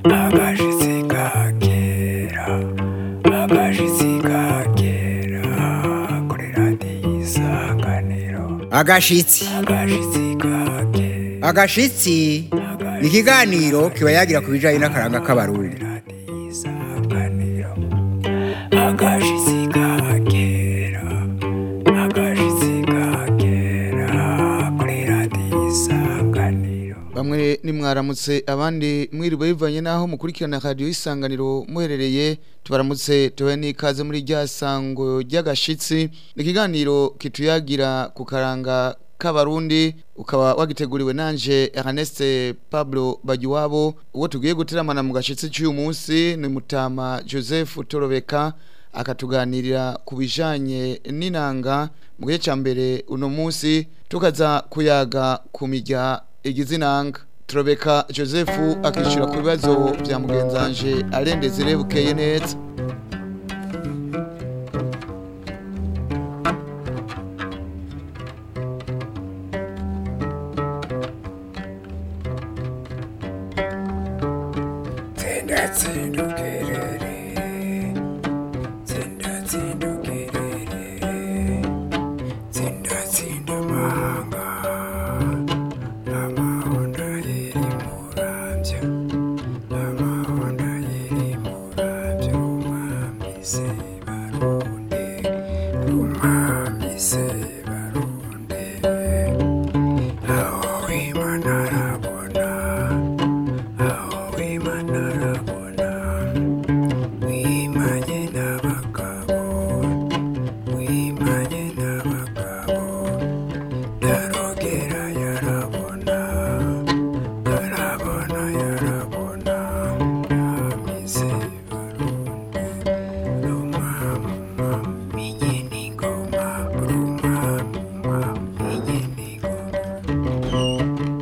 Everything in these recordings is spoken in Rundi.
agashitsi ka kera agashitsi ka kera kuri radiyo isanganiro agashitsi agashitsi ka kera agashitsi ni ikiganiro kiba yagira ku bijyanye n'akaranga k'abarundi radiyo isanganiro agashitsi ka kera agashitsi ka kera kuri radiyo isanganiro bamwe nimwaramutse abandi mwiriwe bivanye n'aho mukurikirana radiyo y'isanganiro muherereye tubaramutse tubahe n'ikaze muri rya sango ry'agashitsi ni ikiganiro kituyagira ku karanga k'abarundi ukaba wagiteguriwe nanje Ernest Pablo Bagiwabo uwo tugiye guteramana mu gashitsi cy'uyu munsi ni Mutama Joseph Torobeka akatuganirira ku bijanye n'inanga mu gihe cya mbere uno munsi tukaza kuyaga ku mirya igize inanga turobeka joseph akishyura ku bibazo bya mugenzanje arendeze rebukeye neza tsinda tsinda ugerere tsinda tsinda ugerere tsinda tsinda manga amahonda yeri murambya amahonda yeri murambya umwami se barunde umwami se barunde aho imana arabona aho imana arabona wimanye n'abagabo wimanye n'abagabo darogera yarabona arabona yarabona amize barunde rumama minye n'ingoma rumama minye n'ingoma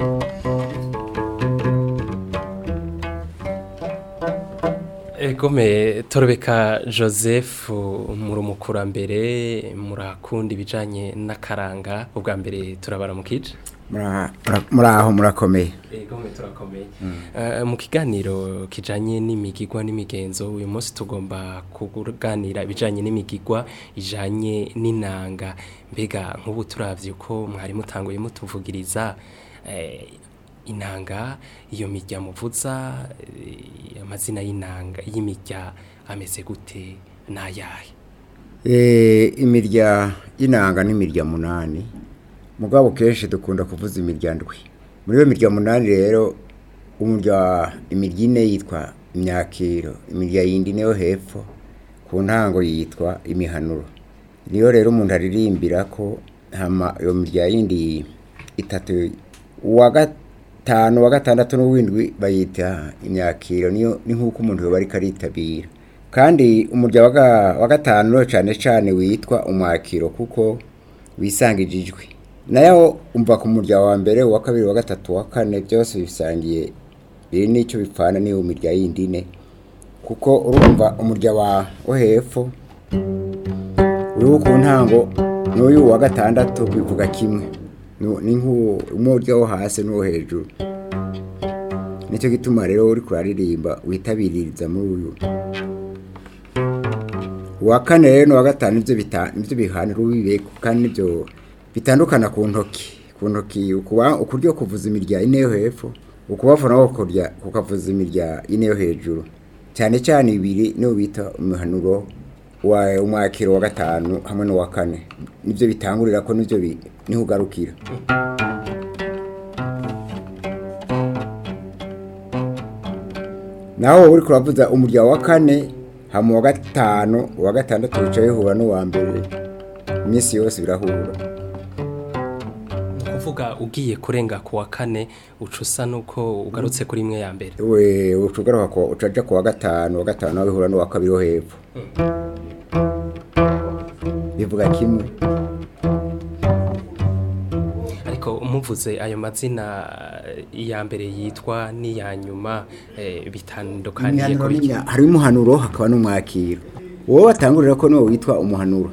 Egome torobeka Joseph muri umukurambere murakunda ibijanye n'akaranga ubwa mbere turabara mu kije Mura- mura- muraho murakomeye Egome turakomeye Eh, mu kiganiro kijanye n'imigigwa n'imigenzo uyu munsi tugomba kuganira ibijanye n'imigigwa ijanye n'inanga mbega nk'ubu turavye uko mwari mutanguye mutuvugiriza eh, inanga iyo mirya muvuza eh, amazina y'inanga y'imirya ameze gute n'ayahe Eh, imirya y'inanga n'imirya munani mugabo kenshi dukunda kuvuza imirya ndwi muri iyo mirya munani rero umurya imirya ine yitwa imyakiro imirya yindi niyo hepfo ku ntango yitwa imihanuro niyo rero umuntu aririmbira ko hama iyo mirya yindi itatu uwa gatanu uwa gatandatu n'uwindwi bayita imyakiro niyo ni nk'uko umuntu yoba ariko aritabira kandi umurya wa ga- wa gatanu rero cyane cyane witwa umwakiro kuko wisangije ijwi nayo umva ku murya wa mbere uwa kabiri uwa gatatu uwa kane byose bisangiye biri n'icyo bipfana n'iyo mirya yindi ine kuko urumva umurya wa wo hepfo uriho ku ntango n'uyu wa gatandatu bivuga kimwe Nu- ni nk'umurya wo hasi n'uwo hejuru nicyo gituma rero uri kuraririmba witabiririza muri uyu uwa kane rero n'uwa gatanu nibyo bita- nibyo bihanira uwibe kandi nibyo bitandukana ku ntoki ku ntoki ukuba ukuryo kuvuza imirya ine yo hepfo ukubafuna ko kurya kukavuza imirya ine yo hejuru cyane cyane ibiri niyo bita umuhanuro wa umwakiro wa gatanu hamwe n'uwa kane nibyo bitangurira ko nibyo bi- niho ugarukira naho uri kuravuza umurya wa kane hama uwa gatanu uwa gatandatu wicaye hura n'uwa mbere iminsi yose birahura ni ukuvuga ugiye kurenga ku wa kane uca usa n'uko ugarutse kuri imwe ya mbere we ucugaruka ko ucaja ku wa gatanu uwa gatanu nawe bihura n'uwa kabiri wo hepfo bivuga kimwe ariko umuvuze ayo mazina eh, iya mbere yitwa n'iya nyuma eh, bitandukaniye Imihanuro kuri n'imya- hari umuhanuro hakaba n'umwakiro wowe batangurira ko niwo witwa umuhanuro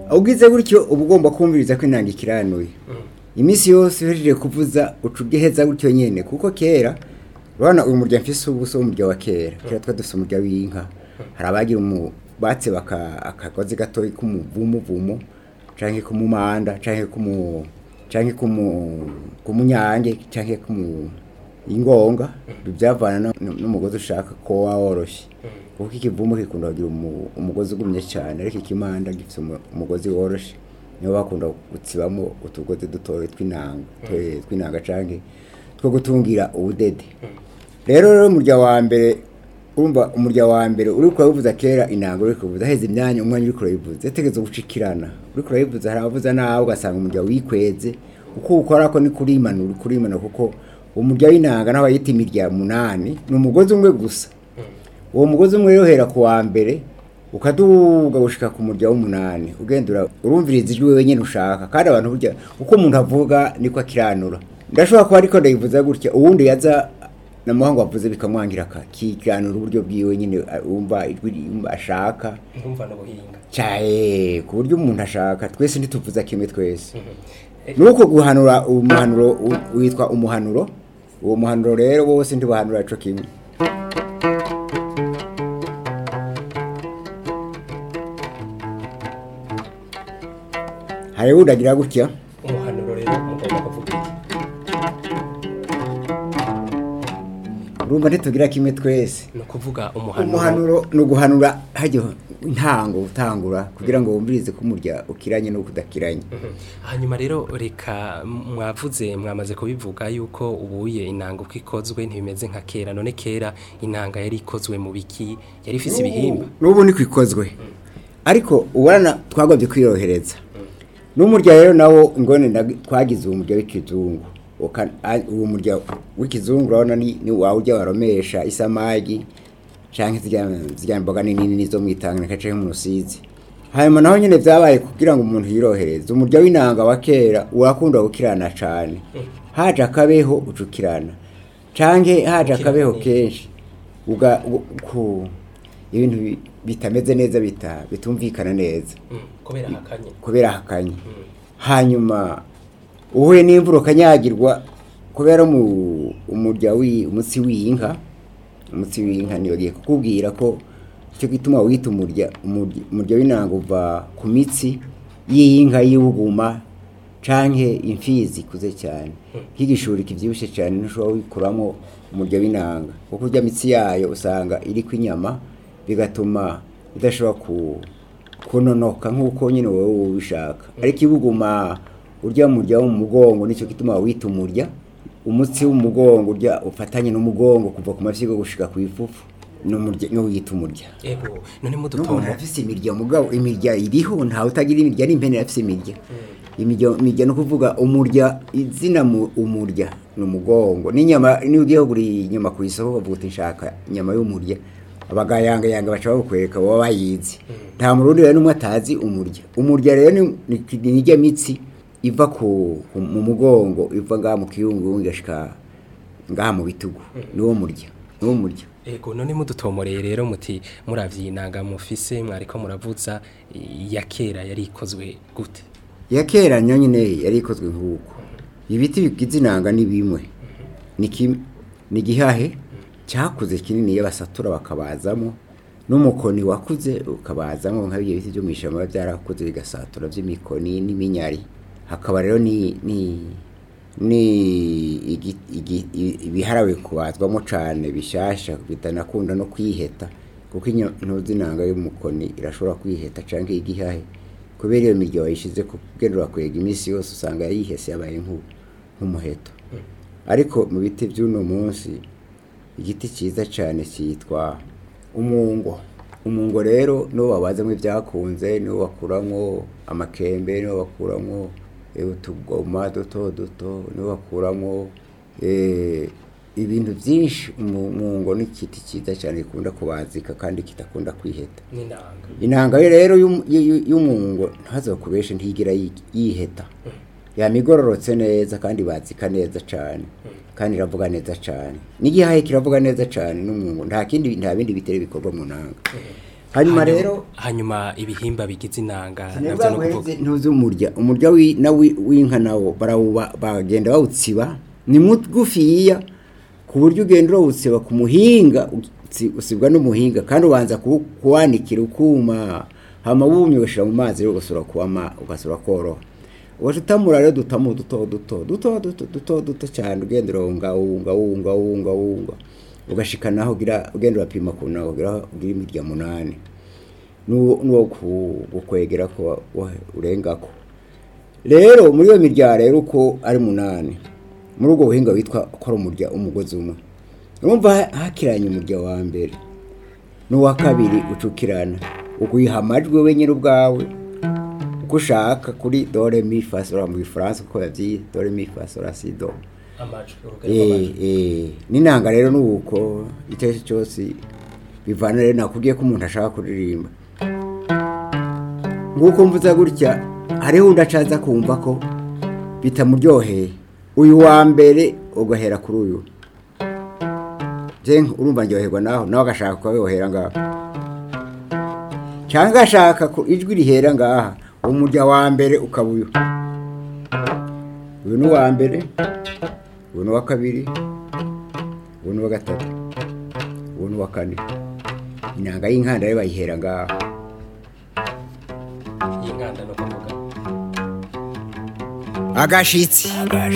ugize gutyo uba ugomba kumviriza ko inanga ikiranuye iminsi yose uhejeje kuvuza uca ugiheza gutyo nyine kuko kera urabona uyu murya mfise ubu si umurya wa kera kera twa dufise umurya w'inka hari abagira umu batse baka akagozi gatoyi k'umuvumuvumu canke k'umumanda canke k'umu canke k'umu k'umunyange canke k'umu ingonga byavana no- no- n'umugozi ushaka ko woroshye kuko ikivumu gikunda kugira umu- umugozi ugumye cyane ariko ikimanda gifite umu- umugozi woroshye niyo bakunda gutsibamo utugozi dutoya tw'inanga twe- tw'inanga canke two gutungira ubudede rero rero umurya wa mbere urumva umurya wa mbere uri kurabivuza kera inanga uri kuvuza heza imyanya umwanya uri kurabivuza yategetse gucikirana uri kurabivuza hari abavuza nawe ugasanga umurya wikweze uko ukora ko ni kurimana uri kurimana kuko umurya w'inanga naho bayita imirya munani ni umugozi umwe gusa uwo mugozi umwe rero uhera ku wa mbere ukaduga gushika ku murya w'umunani ugenda ura- urumviriza ijwi wewe nyine ushaka kandi abantu burya uko umuntu avuga niko akiranura ndashobora kuba ariko ndayivuza gutya uwundi yaza namuhango wavuze bikamwangira akikiranura uburyo bwiwe nyine a- wumva ijwi yumva ashaka ndumva n'ubuhinga cyaye ku buryo umuntu ashaka twese ntituvuza kimwe twese nuko guhanura umuhanuro u- witwa umuhanuro uwo muhanuro rero bose ntibahanura ico kimwe hari wundi agira gutya umuhanuro rero mugomba kuvuga iki urumva ntitugira kimwe twese ni ukuvuga umuhanuro umuhanuro ni uguhanura hajya intango utangura kugira ngo wumvirize ko umurya ukiranye n'uko udakiranye hanyuma rero reka mwavuze mwamaze kubivuga yuko ubuye inanga uko ikozwe ntibimeze nka kera none kera inanga yari ikozwe mu biki yari ifise ibihimba n'ubu ni kwikozwe ariko ubona twagobye kwirohereza n'umurya rero nawo ingone ndag- twagize uwo murya w'ikizungu Uka- a- uwo murya w'ikizungu urabona ni ni wawe ujya waromesha isamagi canke zirya zirya mboga nini nini zo mwitanga canke mu rusizi hanyuma naho nyene vyabaye kugira ngo umuntu yirohereze umurya w'inanga wa kera urakunda gukirana cane haje akabeho ucukirana canke haje akabeho kenshi uga u- ku ibintu bi- bitameze neza bita bitumvikana neza Mm, kubera hakanye kubera hakanye hanyuma uhuye n'imvura ukanyagirwa kubera mu umurya wi umutsi w'inka umutsi w'inka niyo giye kukubwira ko icyo gituma wita umurya umurya umurya w'inanga uva ku mitsi y'inka y'ubuguma canke imfizi ikuze cyane nk'igishuri kivyibushye cyane ntushobora wikuramo umurya w'inanga kuko urya mitsi yayo usanga iriko inyama bigatuma idashobora ku kunonoka nk'uko nyine wowe ubishaka ariko ibuguma urya murya wo mu mugongo nicyo gituma wita umurya umutsi w'umugongo urya ufatanye n'umugongo kuva ku mafyigo gushika ku ifufu n'umurya no wita umurya ego none n'umuntu mudutomo afise imirya mugabo imirya iriho ntawe utagira imirya n'impene afise imirya imirya imirya no kuvuga umurya izina mu umurya ni umugongo n'inyama niyo ugiye kugura inyama ku isoko bavuga uti nshaka inyama y'umurya abagayanga yanga baca bakwereka baba bayizi nta murundi rero n'umwe atazi umurya umurya rero ni ni- ni irya mitsi iva ku ku- mu mugongo iva ngaha mu kiyungu igashika ngaha mu bitugu niwo murya niwo murya ego none mudutomoreye rero muti muravye inanga mufise mwariko muravuza ya kera yari ikozwe gute ya kera nayo nyine yari ikozwe nk'uko ibiti bigize inanga ni bimwe ni kim- ni igihahe cyakuze kinini iyo basatura bakabazamo n'umukoni wakuze ukabazamo nka biriya biti byo mu ishyamba biba byarakuze bigasatura by'imikoni n'iminyari hakaba rero ni ni ni igi- igi- i- ibiharawe kubazwamo cyane bishasha bitanakunda no kwiheta kuko intuzi inanga y'umukoni irashobora kwiheta cyangwa igihahe kubera iyo mirya wayishize ku bwendo wakwega iminsi yose usanga yayihese yabaye nk'u- nk'umuheto ariko mu biti by'uno munsi igiti cyiza cyane cyitwa umungo umungo rero niwo babazamo ibyakunze niwo bakuramo amakembe niwo bakuramo eh, utugoma duto duto niwo bakuramo eh, ibintu byinshi umungo ni igiti cyiza cyane gikunda kubazika kandi kitakunda kwiheta n'inanga inanga ye rero y'um- y- y- y'umungo ntazokubeshe ntigira yi- yiheta yamigororotse neza kandi bazika neza cyane kandi iravuga neza cyane n'igihahe kiravuga neza cyane n'umungo nta kindi nta bindi bitere bikorwa mu nanga hanyuma Hanyuma- rero hanyuma ibihimba bigize inanga sinebwa navyo no kuvuga guheze ntuzi umurya umurya wi- na wi- w'inka nawo barawuba bagenda bawutsiba ni mugufiya ku buryo ugenda urawutsiba ku muhinga utsi- usibwa n'umuhinga kandi ubanza kuwu- kuwanikira ukuma hama wumye ugashyira mu mazi rero ugasura kuwama ugasura koroha ugaca utamura rero dutamo duto duto duto duto duto duto cyane ugenda urawunga wunga wunga wunga wunga ugashika naho ugira ugenda urapima ku naho ugira ugira imirya munani n'uwo n'uwo ku- gukwegera ko wa- wa- urengako rero muri iyo mirya rero uko ari munani muri ubwo buhinga witwa ko ari umurya umugozi umwe urumva ha- hakiranye umurya wa mbere n'uwa kabiri ucukirana uguha amajwi wenyine ubwawe uko ushaka kuri dore mi fa sol mu gifaransa uko yabyiye dore mi fa sol si do Eh, eh, n'inanga rero ni uko icyo ari cyo cyose bivana rero nakubwiye ko umuntu ashaka kuririmba nguko mvuza gutya hariho undi acaza kumva ko bitamuryoheye uyu wa mbere ugahera kuri uyu je urumva ndyoherwa naho nawe agashaka kubayohera ngaho cyangwa agashaka ko ijwi rihera ngaha umurya wa mbere ukaba uyu uyu ni uwa mbere uyu ni uwa kabiri uyu ni uwa gatatu uyu ni uwa kane inanga y'inkanda rero bayihera ngaho inkanda no kuvuga agashitsi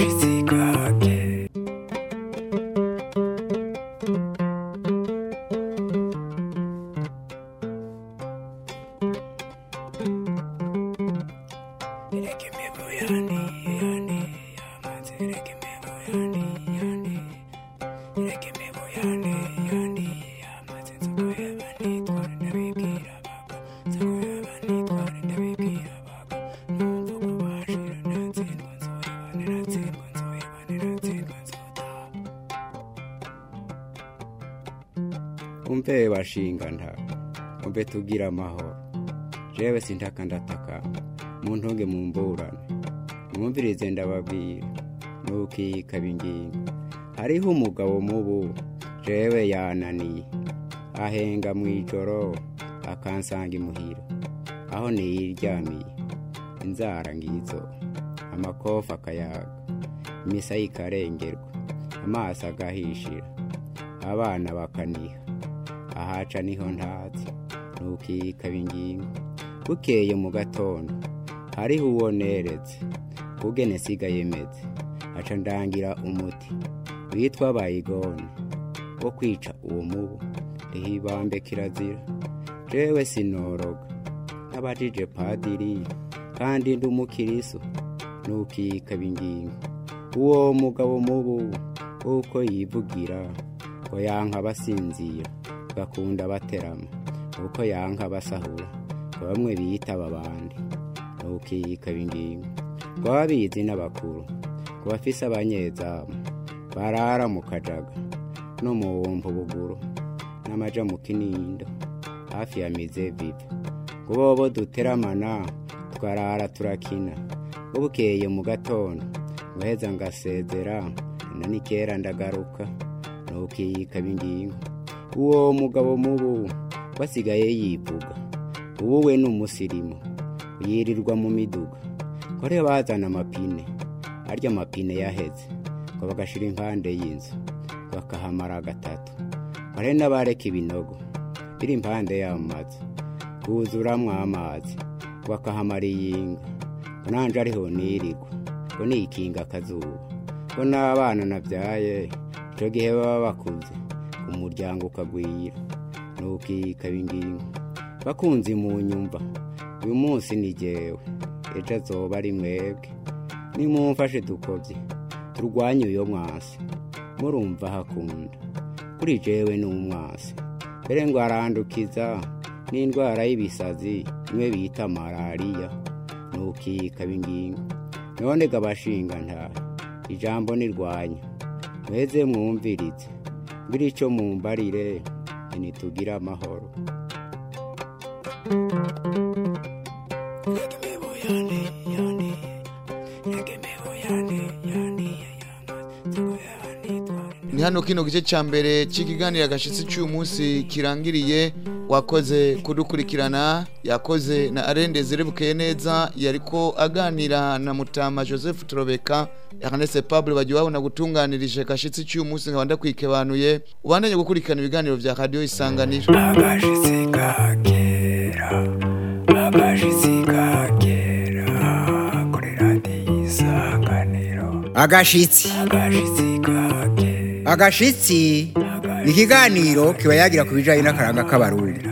umve bashinga nta umve tugira amahoro jewe sintaka ndataka mu ntunge mu mburane mwumvirize ndababwira ntukikaba ingingo hariho umugabo mubu jewe yananiye ahenga mu ijoro akansanga imuhira aho niyiryamiye inzara ngizo amakofa akayaga imisa ikarengerwa amaso agahishira abana bakaniha ahaca niho ntazi ntukikaba ingingo bukeye mu gatondo hariho uwo neretse ugene sigaye meze aca ndangira umuti witwa bayigone wo kwica uwo mubu rihibambe kirazira jewe sinoroga n'abajije padiri kandi ndi umukiriso ntukikaba ingingo uwo mugabo mubu uko yivugira ngo yanka abasinzira gakunda baterama uko yanka basahura ngo bamwe biyitaba abandi ntukikaba ingingo ngo ababizi n'abakuru ngo bafise abanyezamu barara mu kajaga no mu wumva ubuguru n'amaja mu kinindo hafi ya mize viva ngo bobo duteramana twarara turakina ngo bukeye mu gatondo ngo heza ngasezera na nikera ndagaruka ntukikaba ingingo uwo mugabo mubu wasigaye yivuga ubu we ni umusirimu yirirwa mu miduga kore bazana amapine arya amapine yaheze ngo bagashira impande y'inzu bakahamara gatatu kore n'abareka ibinogo biri impande y'amazu kuzuramwo amazi bakahamara iyinga ngo nanje ariho nirirwa ngo nikinga akazuba ngo n'abana nabyaye icyo gihe baba bakuze umuryango ukagwira ntukikaba ingingo bakunzi mu nyumva uyu munsi ni jyewe ejo azoba ari mwebwe nimumfashe dukobye turwanye uyo mwasi murumva hakunda kuri jewe ni umwasi mbere ngo arandukiza n'indwara y'ibisazi imwe bita malariya ntukikaba ingingo none gabashinga nta ijambo nirwanya mweze mwumvirize mbiri icyo mumbarire ntitugire amahoro ni hano kino gice cya mbere cy'ikiganiro agashitsi cy'uyu munsi kirangiriye wakoze kudukurikirana yakoze na arende zirebukeye neza yariko aganira na mutama joseph turobeka Ernest Pablo bagiye babona gutunganirije kashitsi cy'uyu munsi nkaba ndakwikebanuye ubandanye gukurikirana ibiganiro vya radio isanganiro agashitsi kakera agashitsi kakera kuri radiyo isanganiro agashitsi agashitsi kakera agashitsi ni ikiganiro kiba yagira ku bijyanye n'akaranga k'abarundi